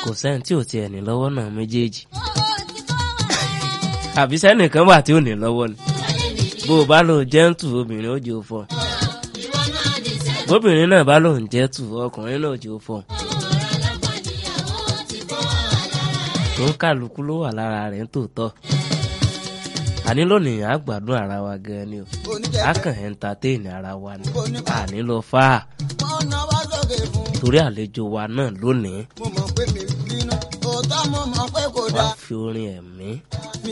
kò sẹ́ni tí ò tiẹ̀ ní lọ́wọ́ náà méjèèjì àbí sẹ́nìkan wà tí ò ní lọ́wọ́ ni bó o bá lò jẹ́ǹtù obìnrin ó jẹ́ òfò bóbìnrin náà bá lòun jẹ́tù ọkùnrin náà jẹ́ òfò tó ń kálukú ló wà lára rẹ̀ ń tòótọ́ àní lónìí á gbádùn ara wa gan ni o á kàn entertain ara wa ni àní lọ fà á wọ́n náwó sókè fún torí àlejò wa náà lónìí mo mọ̀ pé mi bínú òótọ́ mo mọ̀ pé kò wàá dáa fi orin ẹ̀mí